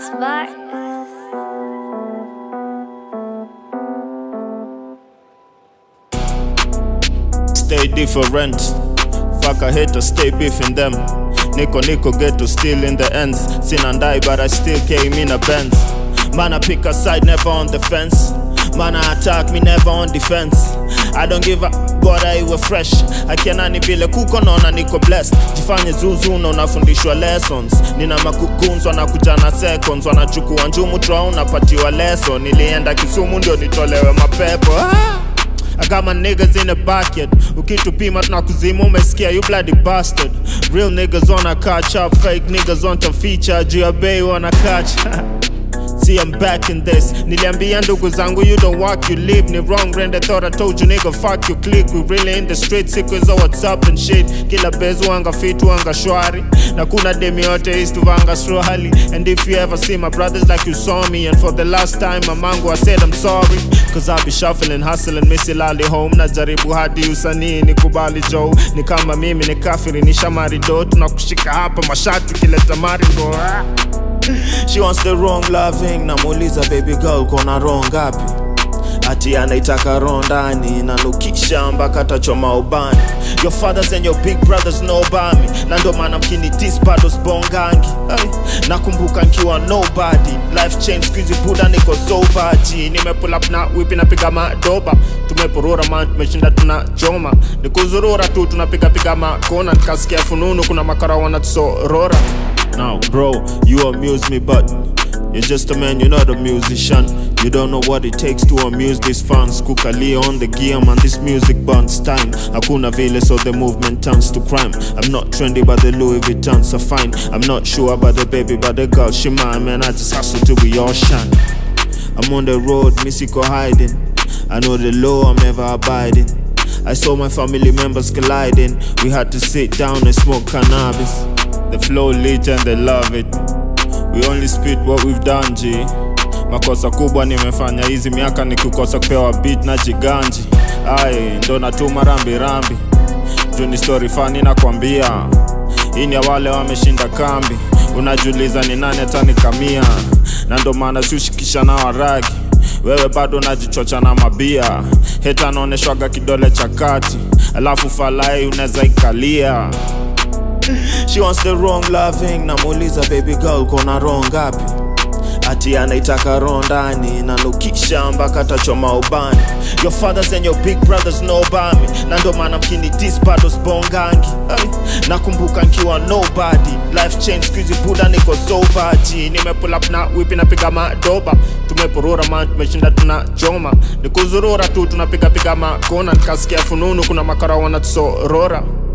Spark. Stay different. Fuck a hater, stay beefing them. Nico Nico get to steal in the ends. Sin and die, but I still came in a Benz. Man, I pick a side, never on the fence. Man, I attack me, never on defense. I don't give a bora iwe fresh akianani vile kuko naona niko blessed jifanye zuzu na unafundishwa lessons nina makukunzwa na kujana seconds wanachukua njumu tra unapatiwa lesson nilienda kisumu ndio nitolewe mapepo ah! I got my niggas in the bucket ukitupima tunakuzima umesikia you bloody bastard real niggas wanna catch up fake niggas want to feature juu ya bei wanna catch See I'm back in this Niliambia ndugu zangu you don't walk you live Ni wrong rent I thought I told you nigga fuck you click We really in the street siku hizo whatsapp and shit Kila bezu wanga fit wanga shwari Na kuna demi yote is tuvanga swahili And if you ever see my brothers like you saw me And for the last time mamangu I said I'm sorry Cause I be shuffling hustling misilali home Najaribu hadi usanii nikubali Joe Ni kama mimi ni kafiri ni shamari do Tunakushika hapa mashati kileta maringo ah. She wants the wrong loving namuuliza baby girl kona roho ngapi ati anaitaka roho ndani nanukisha mpaka tachoma ubani your fathers and your big brothers know about me na ndo maana mkini dis bado sbongangi hey. nakumbuka nkiwa nobody life change skuizi buda niko sobaji nimepull up na wipi napiga madoba tumepurura man tumeshinda tuna choma nikuzurura tu tunapigapiga makona nikasikia fununu kuna makara wanatusorora Now, bro, you amuse me, but you're just a man, you're not a musician. You don't know what it takes to amuse these fans. Kukali on the gear, man, this music burns time. Hakuna vile, so the movement turns to crime. I'm not trendy, but the Louis Vuittons are fine. I'm not sure about the baby, but the girl, she mine, man. I just hustle till we all shine. I'm on the road, Missiko hiding. I know the law, I'm never abiding. I saw my family members colliding. We had to sit down and smoke cannabis. The flow lit and they love it. We only spit what we've done, G. Makosa kubwa nimefanya hizi miaka ni kukosa kupewa beat na jiganji. Ai, ndo natuma rambi rambi. Juu ni story fani nakwambia. Hii ni ya wale wameshinda kambi. Unajiuliza ni nani atanikamia, na ndo maana siushikisha na waragi. Wewe bado unajichocha na mabia, heta anaoneshwaga kidole cha kati, alafu falai unaweza ikalia. She wants the wrong loving namuuliza baby girl kona roho ngapi ati anaitaka roho ndani nanukisha mpaka tachoma ubani your fathers and your big brothers know about me na ndo maana mkini dis bado sbongangi hey. nakumbuka nkiwa nobody life change skuizi buda niko sobaji nimepull up na wipi napiga madoba tumepurura man tumeshinda tuna choma nikuzurura tu tunapigapiga makona nikasikia fununu kuna makara wanatusorora